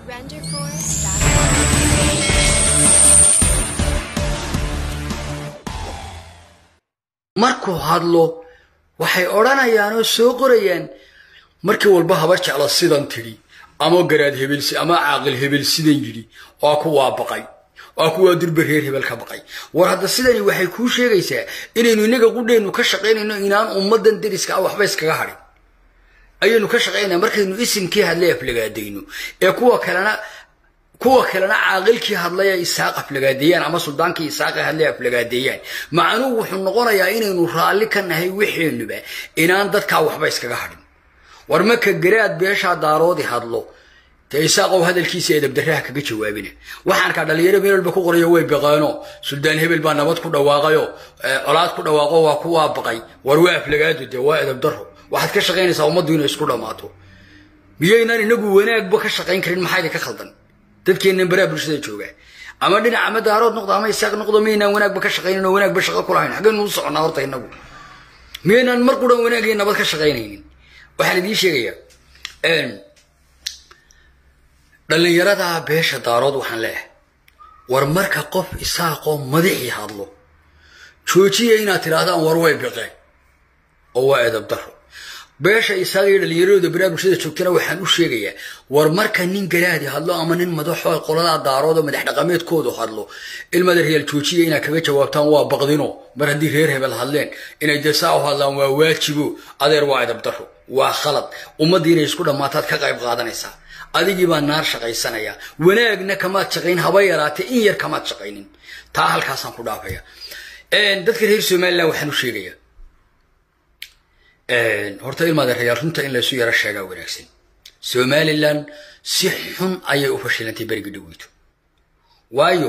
markuu hadlo waxay odhanayaan oo soo qorayaan markii walba haba jecla sidan tidhi ama garaad hebel ama caaqil hebel sidan yidhi waa kuwaa baqay waa kuwaa durba reer hebel ka baqay war hadda sidani waxay kuu sheegaysaa inaynu inaga qudheennu ka shaqaynayno inaan ummadan deriska ah waxba iskaga hadhin ayaynu ka shaqaynaa markaynu isimkii hadlay aflagaadayno ee kuwa kalena kuwa kalena caaqilkii hadlaya isaaq aflagaadeeyaan ama suldaankii isaaq hadlay aflagaadeeyaan macnuhu wuxuu noqonayaa inaynu raalli ka nahay wixeenuba inaan dadkaa waxba iskaga hadhin war marka garaad beeshaa daaroodi hadlo dee isaaqow hadalkiisa edabdaraha kaga jawaabina waxaan kaa dhalinyaro meel walba ku qorayo way baqeeno suldaan hebel baa nabad ku dhawaaqayo colaad ku dhawaaqo waa kuwaa baqay war waa aflagaado dee waa edabdaro waxaad ka shaqaynaysaa ummaddu inay isku dhammaato miyaynaan inagu wanaagba ka shaqayn karin maxaa idinka khaldan dadkeennan baraa bulshada jooga ama dhinac ama daarood noqdo ama isaaq noqdo miyaynaan wanaagba ka shaqaynin oo wanaagba shaqo ku lahayn xaggaynu u soconnaa horta inagu miyaynaan mar quran wanaag iyo nabad ka shaqaynaynin waxaan idiin sheegayaa dhallinyarada beesha daarood waxaan leeyahay war marka qof isaaqoo madaxii hadlo joojiya inaad tidhaahdaan war way biqeen oo waa edab daro beesha isaaq iyo dhallinyaradooda baraa bulshada joogtana waxaan u sheegayaa war marka nin garaadi hadlo ama nin madaxoo qoladaa daarood oo madax dhaqameedkoodu hadlo ilmada reyaal joojiya inaad kaga jawaabtaan waa baqdino mar haddii reer hebel hadleen inay dee saa u hadlaan waa waajibo adeer waa edab daro waa khalad ummaddii inay isku dhammaataad ka qayb qaadanaysaa adigii baa naar shaqaysanaya wanaagna kamaad shaqayn haba yaraatee in yar kamaad shaqaynin taa halkaasaan ku dhaafaya dadka reer somalilan waxaan u sheegayaa horta ilmaada reyaal runta in laysu yaro sheegaa wanaagsan somalilan si xun ayay u fashilantay berigi dhaweyto waayo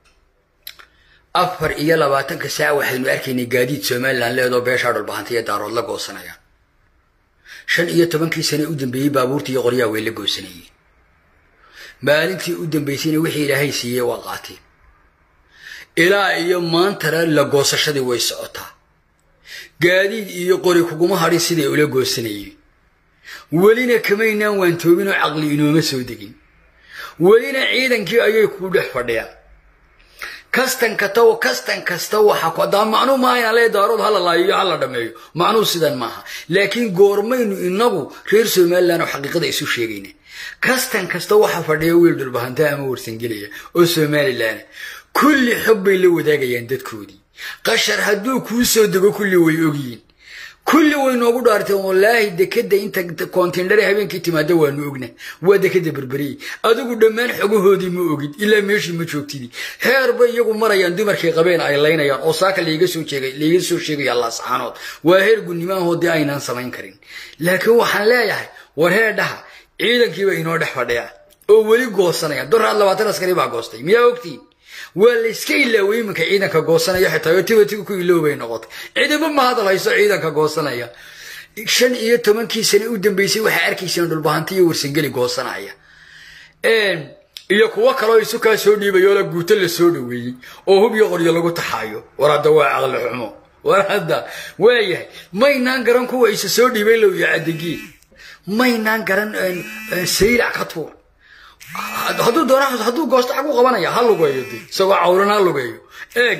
afar iyo labaatanka saac waxaynu arkaynay gaadiid somalilan leedoo beeshaa dhulbahantay ee daarood la goosanayaan shan iyo tobankii sane u dambeeyey baabuurtii iyo qoryaa way la goosanayeen maalintii u dambaysayna wixii ilaahay siiyey waa qaateen ilaa iyo maantana la goosashadii way socotaa gaadiid iyo qori kuguma hadhin siday ula goosanayeen welina kamaynaan waantoobinoo caqli inooma soo degin welina ciidankii ayay kuu dhex fadhiyaan kastan kasta kastan kasta waxa daa macnuu maaha inaan lee daarood hala laayiyo hala dhameeyo macnuu sidan maaha laakiin goormaynu inagu reer somalilan oo xaqiiqada isu sheegayna kastan kasta waxa fadhiya wiil dhulbahanta ama warsangelaya oo somalilan kulli xog bay la wadaagayaan dadkoodii qashar hadduu kuu soo dego kulli way ogyiin kulli way noogu dhaarteen wallaahi dekeda inta kontindhare habeenkii timaada waanu ogna waa dekeda berberiyey adigu dhammaan xogahoodii ma ogid ilaa meeshii ma joogtidii heer bay iyagu marayaan dumarkay qabeen ay laynayaan oo saaka laiga soo laiga soo sheegaya laasaxaanood waa heer gudnimahoodii aynaan samayn karin laakiin waxaan leeyahay war heer dhaha ciidankiiba inoo dhex fadhiya oo weli goosanaya doraad labaatan askari baa goostay miyaa ogtiin waa la iska ilaaway iminka ciidanka goosanaya xitaa tibatiga ku iloobay noqotay ciidamo ma hadal hayso ciidanka goosanaya shan iyo tobankii sane u dambeysay waxaa arkayseen dhulbahanti iyo warsangeli goosanaya iyo kuwo kaloo isu kaa soo dhiibay oo la guuto la soo dhaweeyey oo hub iyo qoryo lagu taxaayo war hadda waa caqli xumo war hadda waayahay maynaan garan kuwa isa soo dhiibay low iyo caddegiin maynaan garan saylac ka tuur hadduu doona hadduu goosto xag u qabanaya ha lugeeyo de isagoo cawran ha lugeeyo eeg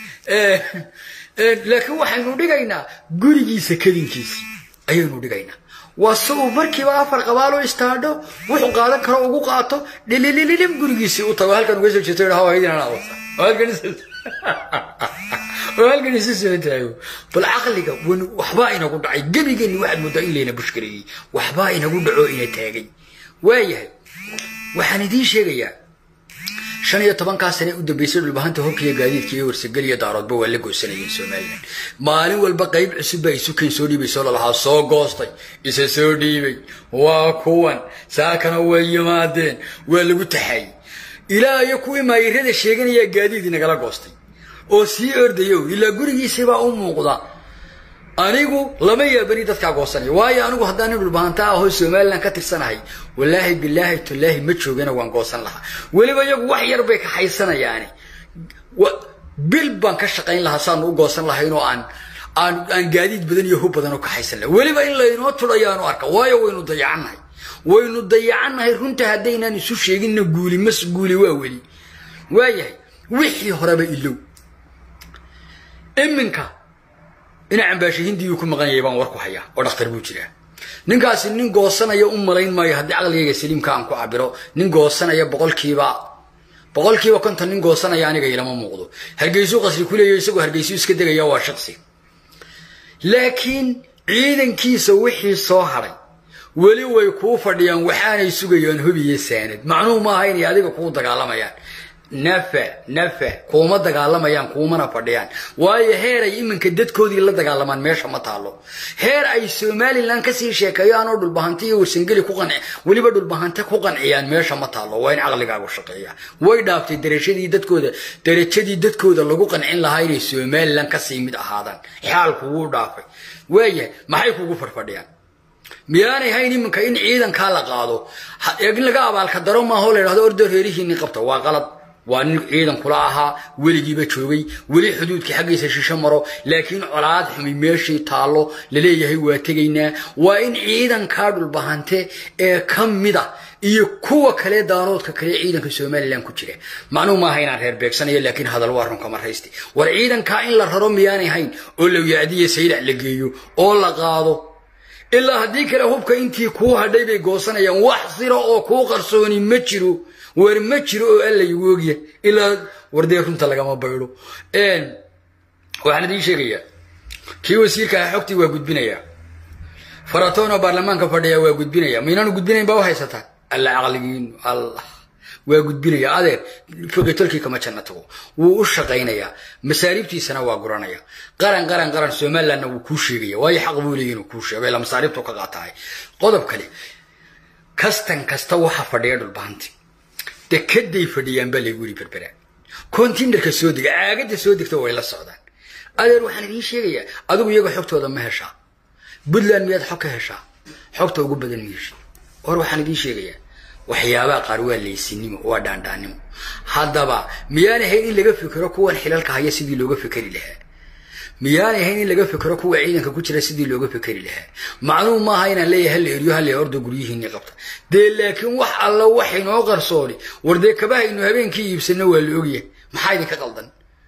laakiin waxaynu dhigaynaa gurigiisa kadinkiisii ayaynu dhigaynaa waa si uu markiiba afar qabaaloo istaadho wuxuu qaadan karo ugu qaato dhililililim gurigiisii u tago halkan uga soo jeeto ha halkan oo halkan isu soo taago bal caqliga waxbaa inagu dhacay gebigeenni waxaad moodaa in layna bushkareeyey waxbaa inagu dhaco ina taagay waayahay waxaan idiin sheegayaa shan iyo tobankaa sane u dambeysay dhulbahanta hobkiiyo gaadiidka iyo warsagel iyo daaroodba waa la goosanayeen somalilan maalin walba qayb cusub baa isu keen soo dhiibay soo lalahaa soo goostay isa soo dhiibay waa kuwan saakana way yimaadeen waa lagu taxaayey ilaa iyo kuwii maayirada sheeganayaa gaadiid inagala goostay oo sii ordayo ilaa gurigiisibaa u muuqda anigu lama yaabani dadkaa goosanaya waayo anigu haddaan nin dhulbahanta ahoo somalilan ka tirsanahay wallaahi bilaahi tallaahi ma joogana waan goosan lahaa weliba iyagu wax yar bay kaxaysanayaani bil baan ka shaqayn lahaa saanu u goosan lahayn oo aan aan aan gaadiid badan iyo hub badan u kaxaysan laha weliba in laynoo tudhayaanu arka waayo waynu dayacannahay waynu dayacannahay runta haddaynaan isu sheeginna guuli mas guuli waa weli waayahay wixii horeba ilow iminka ina cambaashe hindiyuu ku maqan yahay baan war ku hayaa oo dhakhtar buu jiraa ninkaasi nin goosanaya u malayn maayo haddii caqligayga saliimka aan ku cabiro nin goosanaya boqolkiiba boqolkiiba konton nin goosanaya aniga ilama muuqdo hargeysuu qasri ku leeyahy isagoo hargeysuu iska degaya waa shaqsi laakiin ciidankiisa wixii soo hadhay weli way kuu fadhiyaan waxaanay sugayaan hubiyo saanad macnuhu maaha inay adiga kuu dagaalamayaan nafa nafa kuuma dagaalamayaan kuumana fadhiyaan waayo heer ay iminka dadkoodii la dagaalamaan meesha ma taalo heer ay somalilan kasii sheekeeyaan oo dhulbahante iyo warsangeli ku qanci weliba dhulbahante ku qanciyaan meesha ma taalo waa in caqligaagu shaqeeya way dhaaftay darajadii dadkooda darajadii dadkooda lagu qancin lahaa inay somalilan kasii mid ahaadaan xaalku wuu dhaafay waayahay maxay kugu farfadhiyaan miyaanay hayn iminka in ciidankaa la qaado in laga abaalka daro maaho la yidhahdo ordo reerihiinni qabta waa qalad waa nin ciidan kula ahaa weligiiba joogay weli xuduudkii xaggiisa shisho maro laakiin colaad xumi meeshii taallo laleeyahay waa tegaynaa waa in ciidankaa dhulbahante ee ka mida iyo kuwa kale daanoodka kale ciidanka somalilan ku jira macnuhu maaha inaan reer beegsanayo laakiin hadal waa runka marayste war ciidankaa in la raro miyaanay hayn oo lawyacdiya saylac la geeyo oo la qaado ilaa haddii kale hubka intii kuu hadhay bay goosanayaan wax siro oo kuu qarsooni ma jiro war ma jiro oo alla igu ogya ilaa wardee runta lagama baydho waxaan idiin sheegayaa kii wasiirka ah xogtii waa gudbinayaa faratoonoo baarlamaanka fadhiya waa gudbinaya maynaanu gudbinayn baa u haysataa alla caqligiin allah waa gudbinaya adeer fogatolkii kama janna tago wuu u shaqaynayaa masaariibtiisana waa guranaya qaran qaran qaran somalilandna wuu kuu sheegaya waayo xaq buu leeyahy inuu kuu sheego ila masaariibtu ka qaatahay qodob kale kastan kasta waxa fadhiya dhulbahanti dekeday fadhiyaan baa laygu yiri berbera kontinerka soo dega caagada soo degta way la socdaan adeer waxaan idiin sheegayaa adigu iyaga xogtooda ma heshaa puntland miyaad xog ka heshaa xogta ugu badan ma hesha hor waxaan idiin sheegayaa waxyaabaha qaar waa laysinimo waa dhaandhaannimo haddaba miyaanay hayn in laga fikero kuwan xilalka haya sidii looga fikeri lahaa miyaanay hayn in laga fikero kuwa ciidanka ku jira sidii looga fikeri lahaa macnuhu maaha inaan leeyahay halla eriyo halla ordo guryihiinni qabta dee laakiin wax alla wax inoo qarsooni war dee kabahaynu habeenkii iibsano waa la ogyahay maxaa idinka qaldan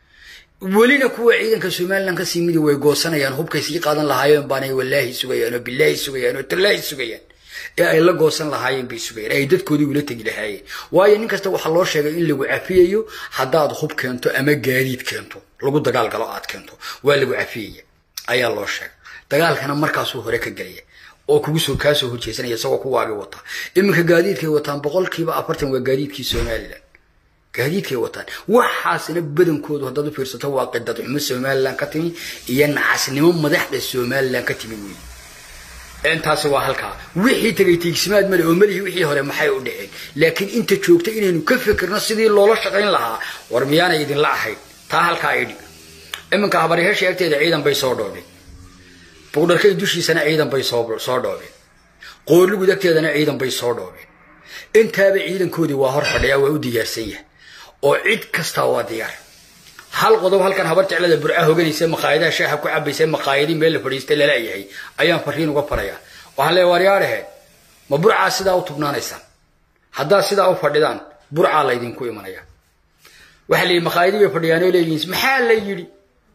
welina kuwa ciidanka somalilan kasii midi way goosanayaan hubkay sii qaadan lahaayeen baanay wallaahi sugayaan oo bilaahi sugayaan oo tallaahi sugayaan ee ay la goosan lahaayeen bay sugayeen ay dadkoodii ula tegi lahaayeen waayo nin kasta waxaa loo sheegay in lagu cafiyayo haddaad hub keento ama gaadiid keento lagu dagaal galo aad keento waa lagu cafiyaya ayaa loo sheegay dagaalkana markaasuu hore ka gelaya oo kugu soo kaasoo horjeesanaya isagoo kuwaagi wata iminka gaadiidkay wataan boqolkiiba afartan waa gaadiidkii somalilan gaadiidkay wataan waxaasna badankoodu haddaad u fiirsato waa qidad xumo somalilan ka timi iyo nacasnimo madaxda somalilan ka timi weeye intaasi waa halkaa wixii tegay tiigsimaad male oo malihi wixii hore maxay u dhaceen laakiin inta joogta inaynu ka fikirno sidii loola shaqayn lahaa war miyaanay idinla ahayn taa halkaa idhi iminka habaryaheesha agteeda ciidan bay soo dhoobeen buqdharkay dushiisana ciidan bay soo dhoobeen qoorligud agteedana ciidan bay soo dhoobeen intaaba ciidankoodii waa hor fadhiyaa waa u diyaarsan yahay oo cid kastaa waa diyaar hal qodob halkan habar jeclada burca hoganaysa maqaayadaha shaaha ku cabaysa maqaayadii meel la fadhiistay lalayahay ayaan fariin uga farayaa waxaan leeya waaryaadhahe ma burcaa sidaa u tubnaanaysaan haddaad sidaa u fadhidaan burcaa laydinku imanaya waxaa layihi maqaayadii bay fadhiyaanoo leeyihiin maxaa la yidhi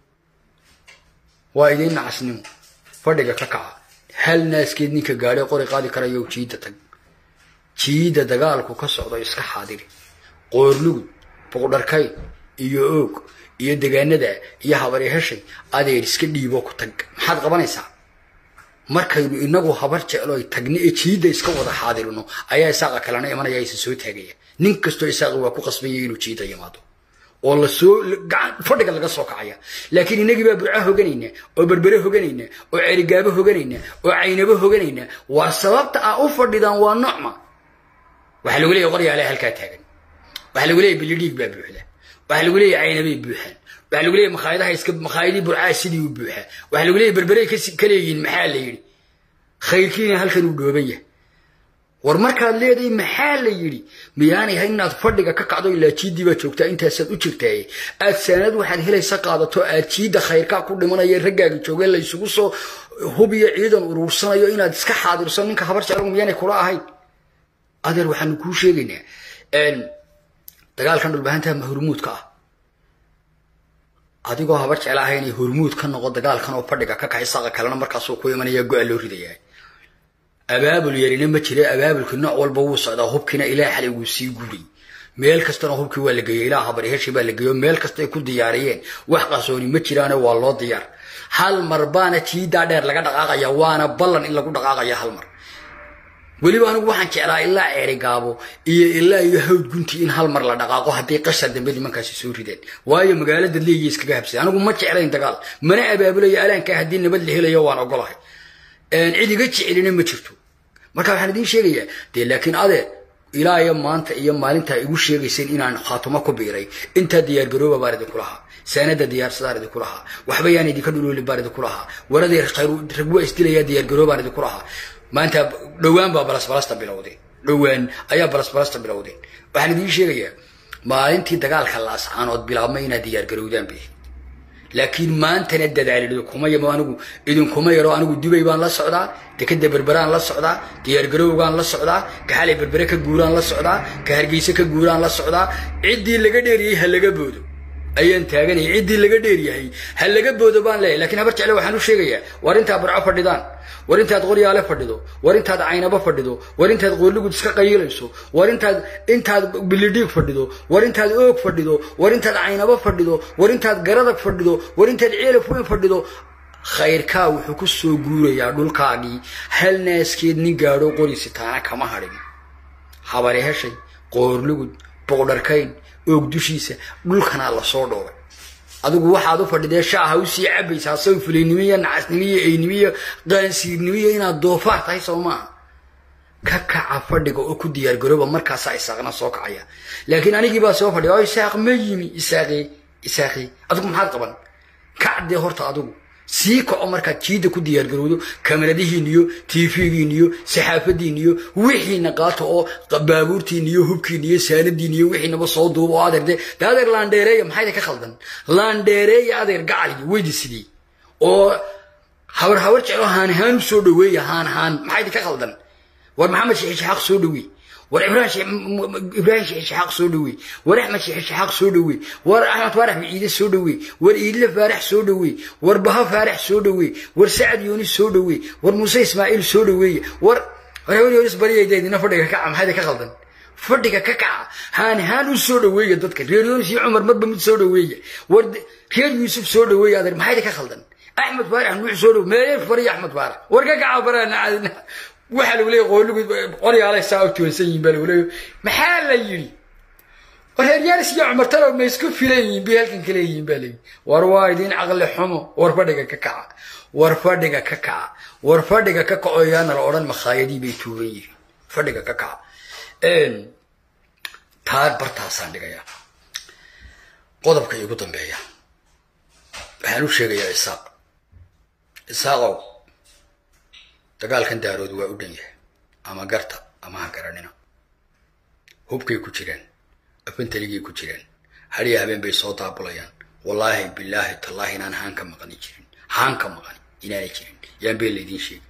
waa idiin nacasnimo fadhiga ka kaca hal naaskeed ninka gaadhay qori qaadi karayo jiidda tag jiidda dagaalku ka socdo iska xaadiri qoorlugud buqdharkay iyo oog iyo degaanada iyo habari heshay adeer iska dhiibo ku tag maxaad qabanaysaa markaynu inagu habar jeclo tagna ee jiidda iska wada xaadirino ayaa isaaqa kalena imanaya isa soo taagaya nin kastoo isaaqi waa ku qasbaya inuu jiidda yimaado oo lasoo fadhiga laga soo kacaya laakiin inagii baa burca hoganayna oo berbere hoganayna oo cerigaabo hoganayna oo caynabo hoganayna waa sababta a u fadhidaan waa nocma waxaa lagu leeyahy qoryaale halkaa taagan waxaa lagu leeyahy bilidhiig baa buuxda waxaa lagu leeyahy caynabay buuxaan waxaa lagu leeyahy makhaayadaha iska makhaayadii burcaa sidii u buuxaa waxaa lagu leeyahy berberey ka leeyihiin maxaa la yidhi khayrkiina halkan uu dhooban yahay war markaad leedahay maxaa la yidhi miyaanay hayn inaad fadhiga ka kacdo ilaa jiiddii baad joogtaa intaasaad u jirtaaye aad saanad waxaad helaysa qaadato aad jiidda khayrkaa ku dhimanaya raggaaga jooge laysugu soo hubiyo ciidan uruursanayo inaad iska xaadirso ninka habar jeclagu miyaanay kula ahayn adeer waxaanu kuu sheegaynaa dagaalkan dhulbahantaha ma hormuudka ah adigoo habar jeclaahay inay hormuud ka noqo dagaalkan oo fadhiga ka kaxay saqa kalena markaasuu ku imanaya go-a loo ridayaa abaabul yarina ma jira abaabulki nooc walba wuu socdaa hubkiina ilaa xalay wuu sii guuray meel kastana hubkii waa la geeyey ilaa habarheshi baa la geeyo meel kasta ay ku diyaariyeen wax qarsooni ma jiraane waa loo diyaar hal mar baana tiidaa dheer laga dhaqaaqaya waana ballan in lagu dhaqaaqaya hal mar weliba anigu waxaan jeclaa ilaa ceerigaabo iyo ilaa iyo hawd gunti in hal mar la dhaqaaqo hadday qashar dambe nimankaasi soo rideen waayo magaalada leeya iskaga habsay anigu ma jeclayn dagaal mana abaabulayo alaankaa haddii nabad la helayo waan ogolahay cid iga jecelina ma jirto marka waxaan idiin sheegayaa dee laakiin adeer ilaa iyo maanta iyo maalintaa igu sheegayseen inaan khaatumo ku biiray intaa diyaargarooba baan idinku lahaa saanada diyaarsadaan idinku lahaa waxba yaan idinka dhuloolin baan idinku lahaa waradii rag waa isdilayaa diyaargaroobaan idinku lahaa maanta dhowaan baa balasbalasta bilowdeen dhowaan ayaa balasbalasta bilowdeen waxaan idiin sheegayaa maalintii dagaalka laascaanood bilaabmay inaad diyaargarowdaan bay laakiin maantana dadaal idinkuma yamo anigu idinkuma yaro anigu dubay baan la socdaa dekeda berberaan la socdaa diyaargarowgaan la socdaa ka xalay berbere ka guuraan la socdaa ka hargeyse ka guuraan la socdaa ciddii laga dheeriyey ha laga boodo ayaan taaganaya ciddii laga dheeryahay ha laga boodo baan leeyahy lakiin habar jecle waxaan u sheegayaa war intaa barco fadhidaan war intaad qoryaale fadhido war intaad caynabo fadhido war intaad qoorligud iska qayilayso war intaad intaad bilidhiig fadhido war intaad oog fadhido war intaad caynabo fadhido war intaad garadag fadhido war intaad ceelaf weyn fadhido khayrkaa wuxuu ku soo guurayaa dhulkaagii hal naaskeed nin gaadho qorisitaana kama hadhin habari heshay qoorligud boqdharkayn oog dushiisa dhulkanaa lasoo dhoobay adigu waxaad u fadhidee shaaha usii cabaysaa saw fulaynimo iyo nacasnimo iyo eynimo iyo qaansiirnimo iyo inaad doofaar tahay soo maaha ka kaca fadhiga oo ku diyaargarooba markaasaa isaaqna soo kacaya laakiin anigii baa soo fadhiya oo isaaq ma yimi isaaqii isaaqii adigu maxaad qaban kacdee horta adigu sii kaco markaad jiidda ku diyaargarowdo kamaradihiin iyo tv-giin iyo saxaafadiin iyo wixiina qaata oo baabuurtiin iyo hubkiin iyo saanadiin iyo wixiinaba soo duuba oo adeer de de adeer laandheereeya maxayda ka khaldan laandheereeya adeer gacaligi weydi sidii oo habar habar jeclo haan haan u soo dhaweeya haan haan maxayda ka khaldan war maxamed sheekh isxaaq soo dhaweey war ibrahim sheekh isxaaq soo dhaweey war axmed sheekh isxaaq soo dhaweey war axmed faarax biciide soo dhaweey war iidle faarax soo dhaweey war baha faarax soo dhaweey war sacad yoonis soo dhaweey war muuse ismaaciil soo dhaweeye war war yoonis bariyaydeedina fadhiga kaca maxayda ka qaldan fadhiga ka kaca haan haan u soo dhaweeya dadka reer yoonis iyo cumar marba mid soo dhaweeya war reer yuusuf soo dhaweeya adeer maxayda ka qaldan axmed faarax nuux soo dhaweey meelee fariya axmed faarax war ka kaca baraana waxaa lagu leeyay qooligu qoryaalay saa u tuwansan yihin baa lagu leeya maxaa la yidhi war reeryaalis iyo cumartalow ma isku filan yihin bay halkan kale yihin baa layidhi war waa idiin caqli xumo war fadhiga ka kaca war fadhiga ka kaca war fadhiga ka kaco yaana la odhan makhaayadii bay tuugan yihiin fadhiga ka kaca taa bartaasaan dhigayaa qodobka igu dambeeya waxaan u sheegayaa isaaq isaaqow dagaalkan daarood waa u dhan yahay ama garta ama ha garanina hubkay ku jiraan afantaligay ku jiraan hariya habeen bay soo daabulayaan wallaahi bilaahi tallaahi inaan haan ka maqani jirin haan ka maqani inaanay jirin yaan been laydiin sheegi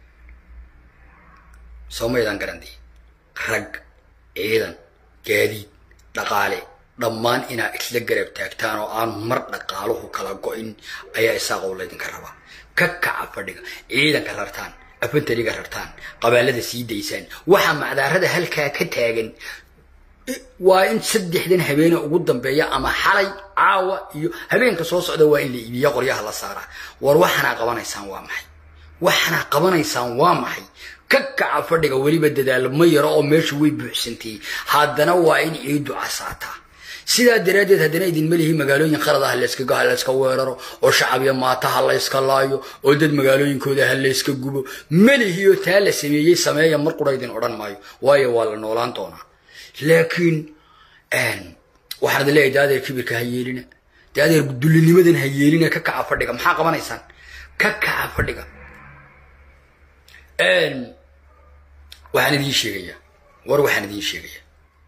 soomaydaan garandii rag ciidan gaadiid dhaqaale dhammaan inaad isla garab taagtaan oo aan mar dhaqaaluhu kala go-in ayaa isaaqow laydinka rabaa ka kaca fadhiga ciidanka rartaan afantariga rartaan qabaalada sii daysaan waxaa macdaarada halkaa ka taagan waa in saddexdan habeene ugu dambeeya ama xalay caawa iyo habeenka soo socda waa in la iibiya qoryaha la saaraa war waxanaa qabanaysaan waa maxay waxanaa qabanaysaan waa maxay ka kaca fadhiga weliba dadaalo ma yaro oo meesha way buuxsantay haddana waa in ciidu casaataa sidaa daraaddeed haddana idinma lihi magaalooyin qalad ah layskaga ha layska weeraro oo shacab iyo maata ha layska laayo oo dad magaalooyinkooda ha layska gubo melihiyo taa la sameeyey sameeya mar qura idin odhan maayo waayo waa la noolaan doonaa laakiin waxaan idin leeyahay daadeer kibirka ha yeelina daadeer dullinimadan ha yeelina ka kaca fadhiga maxaa qabanaysaan ka kaca fadhiga waxaan idiin sheegayaa war waxaan idiin sheegayaa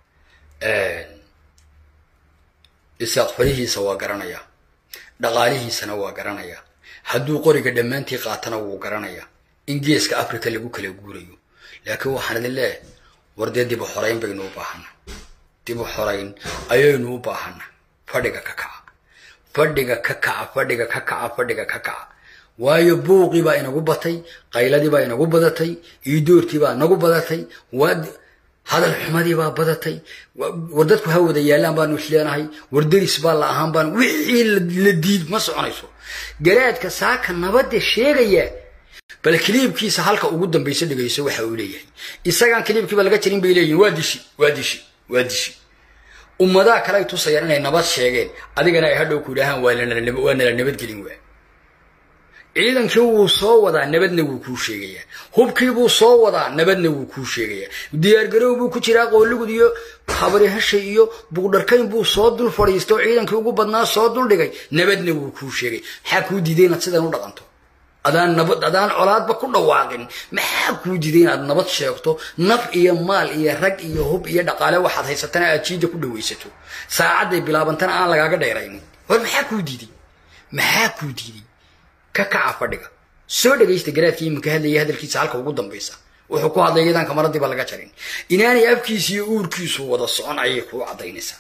isaaq farihiisa waa garanayaa dhaqaalihiisana waa garanayaa hadduu qoriga dhammaantii qaatana wuu garanayaa in geeska africa lagu kala guurayo laakiin waxaan idin leeyahay war dee dib u xorayn baynu u baahana dib u xorayn ayaynu u baahana fadhiga ka kaca fadhiga ka kaca fadhiga ka kaca fadhiga ka kaca waayo buuqii baa inagu batay qayladii baa inagu badatay iidoortii baa nagu badatay waa hadal xumadii baa badatay war dadku ha wada yaallaan baanu isleenahay war deris baa la ahaan baan wixii la diid ma soconayso garaadka saaka nabadda sheegaya bal kiliibkiisa halka ugu dambaysa dhigayso waxa uu leeyahay isagaan kiliibkiiba laga jarin bay leeyihin waa dishi waa dishi waa dishi ummadaha kale ay tusayaan inay nabad sheegeen adigana ay hadhow ku yidhaahaan waa nala nabadgelin waa ciidankii wuu soo wadaa nabadna wuu kuu sheegayaa hubkiibuu soo wadaa nabadna wuu kuu sheegayaa diyaargarow buu ku jiraa qoolligud iyo habarihashay iyo buugdharkayn buu soo dul fadhiistay oo ciidankii ugu badnaa soo dul dhigay nabadna wuu kuu sheegay maxaa kuu diiday inaad sidan u dhaqanto adaan nabad adaan colaadba ku dhawaaqin maxaa kuu diiday inaad nabad sheegto naf iyo maal iyo rag iyo hub iyo dhaqaale waxaad haysatana aad jiida ku dhawaysato saacadday bilaabantana aan lagaaga dheeraynin war maxaa kuu diiday maxaa kuu diiday ka kaca fadhiga soo dhagaysta garaadkii iminka hadlaya hadalkiisa halka ugu dambaysa wuxuu ku hadlay iyadaan kamaradiiba laga jarin inaanay afkiisa iyo uurkiisu wada socon ayay kuu caddaynaysaa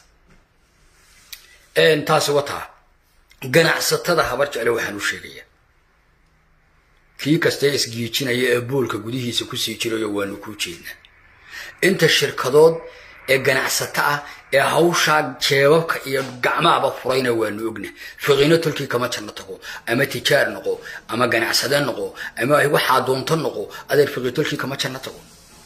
taasi wataa ganacsatada habar jecle waxaan u sheegayaa kii kastee isgiijinaya ee boolka gudihiisa kusii jirayo waanu kuu jeednaa inta shirkadood ee ganacsato ah ee hawshaa jeebabka iyo gacmahaba furayna waanu ogna fiqiino tolkii kama janno tago ama tijaar noqo ama ganacsade noqo ama waxaa doonto noqo adeer fiqii tolkii kama janno tago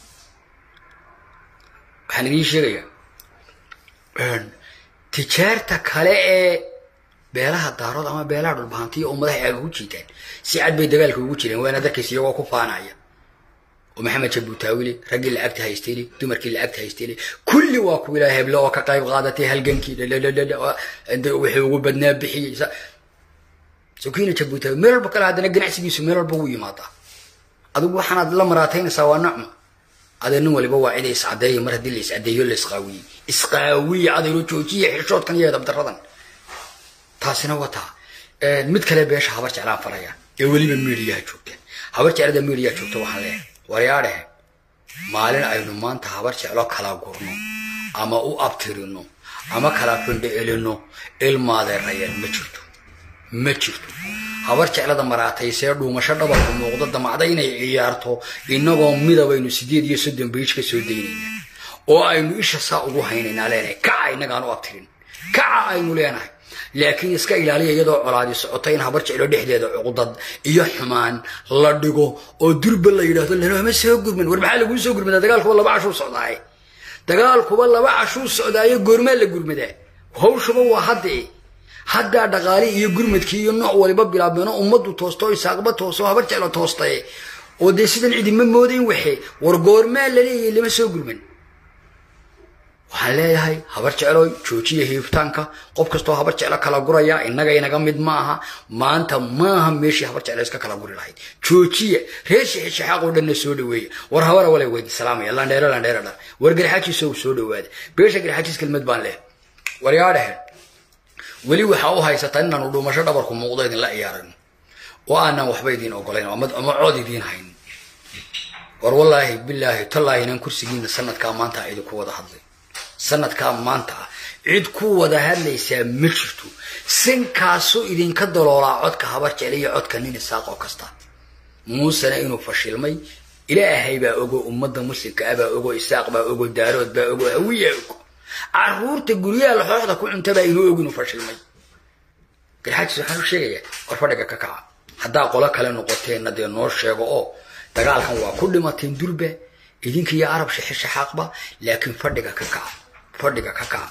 waxaan idiin sheegayaa tijaarta kale ee beelaha daarood ama beelaha dhulbahantiya oo madaxa aaga ku jiitaan si cad bay dagaalka ugu jireen waana darkaysa iyagoo ku faanaya oo maxamed jabuutaawile raggii lacagta haystayli dumarkii lacagta haystayli kulli waa ku ilaa heble oo ka qayb qaadatay halgankii wixii ugu badnaa bixiyey sokiina jabuutaawi meel walba kale haddana ganacsigiisu meel walba wuu yimaadaa adigu waxaanaad la maraataynaysaa waa nacma adee nin waliba waa cida iscadeeya mar haddii la iscadeeyo la isqaawiyey isqaawiye adaylo joojiya xishoodkan iyo edabdaradan taasina wataa mid kale beesha habar jeclaan faraya ee weliba miidiyaha joogteen habar jeclada miidiyaha joogta waxaan leeyahay waryaadhehe maalin aynu maanta habar jeclo kala gurno ama u abtirino ama kala findho elino ilmaadeerayeen ma jirto ma jirto habar jeclada maraataysee dhuumasho dhabarku muuqdo damacda inay ciyaarto inagoo midabaynu sideed iyo soddon biij ka soo daynaynaa oo aynu isha saa ugu haynaynaa leenahay kaca inagaan u abtirin kaca aynu leenahay laakiin iska ilaaliya iyadoo colaadi socoto in habar jeclo dhexdeeda cuqdad iyo xumaan la dhigo oo durba la yidhaahdo lanooma soo gurman war maxaa laguu soo gurmadaa dagaalkuba laba cashuu socdaaye dagaalkuba laba cashuu socdaayo goormaa la gurmadaa hawshuba waa haddee haddaa dhaqaali iyo gurmadkii iyo nooc waliba bilaabmeeno ummaddu toosto isaaqba toosto habar jeclo toostaye oo dee sidan cidima moodayn waxe war goormaa la leeyahay lama soo gurman waxaan leeyahay habar jecloy joojiya hiibtaanka qof kastoo habar jeclo kala guraya innaga inaga mid ma aha maanta maaha meeshii habar jeclo iska kala guri lahayd joojiya reer shixishaxaaq oo dhanna soo dhaweeya war habara wale weydi salaamaya landheero landheero dha war garxaajiiso soo dhawaada beesha garxaajiis kelmad baan leh war yaa dhehe weli waxaa u haysataa inaanu dhuumasho dhabarku muuqdo idinla ciyaarano oo aanan waxba idiin ogolayn ama cood idiin hayn war wallaahi bilaahi tallaahi inaan kursigiina sanadkaa maanta idinku wada hadlay sanadkaa maanta ah cid ku wada hadlaysaa ma jirto sinkaasuu idinka daloolaa codka habar jecel iyo codka nin isaaq oo kasta muusena inuu fashilmay ilaahay baa ogo ummadda muslimka ah baa ogo isaaq baa ogo daarood baa ogo hawiyaa ogo caruurta guryaha laxooxda ku cunta baa inuu og inuu fashilmay garxaajis waxaan u sheegayaa war fadhiga ka kaca haddaa qolo kale noqoteenna dee noo sheego oo dagaalkan waa ku dhimateen durba idinka iyo arab shixishaxaaqba laakiin fadhiga ka kaca fadhiga ka kaca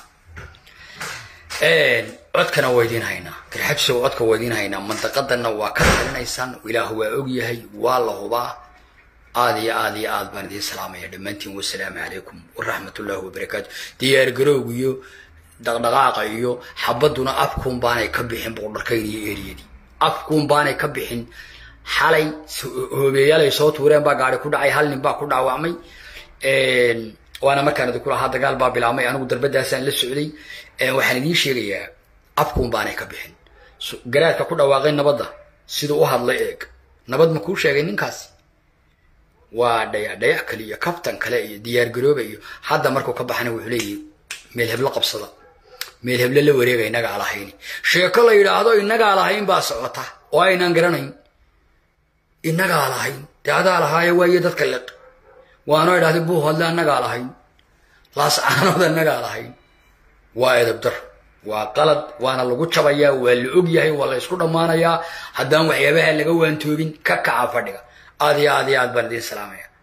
codkana waa idiin haynaa garxajisow codka waa idiin haynaa mandaqadanna waa ka talinaysaan ilaahu waa ogyahay waa la hubaa aad iyo aad iyo aad baan idiin salaamaya dhammaantiin wasalaamu calaykum waraxmat ullaahi wabarakaatu diyaar garowg iyo dhaqdhaqaaqa iyo xabaduna afkuun baanay ka bixin boqordharkayn iyo eriyadii afkuun baanay ka bixin xalay hoobeeyaalay soo tuureen baa gaari ku dhacay hal nin baa ku dhaawacmay waana markaan idinku lahaa dagaal baa bilaabmay anigu darbadaasaan la socday waxaan idiin sheegayaa afkuun baanay ka bixin garaadka ku dhawaaqay nabadda siduu u hadlay eeg nabad ma kuu sheegay ninkaasi waa dhayac dhayac kale iyo kabtan kale iyo diyaargarooba iyo hadda markuu ka baxana wuxuu leeyahy meel heblo qabsada meel heble la wareega innagaa lahayn sheeko la yidhaahdo innagaa lahayn baa socota oo aynaan garanayn innagaa lahayn dee adaa lahaaye waayo dadka liq waanoo idhahda buu hadle annagaa lahayn laascaanood annagaa lahayn waa edabdar waa qalad waana lagu jabayaa waa la og yahay waa la ysku dhammaanayaa haddaan waxyaabaha laga waantoobin ka kaca fadhiga aad iyo aad iyo aad baan idiin salaamaya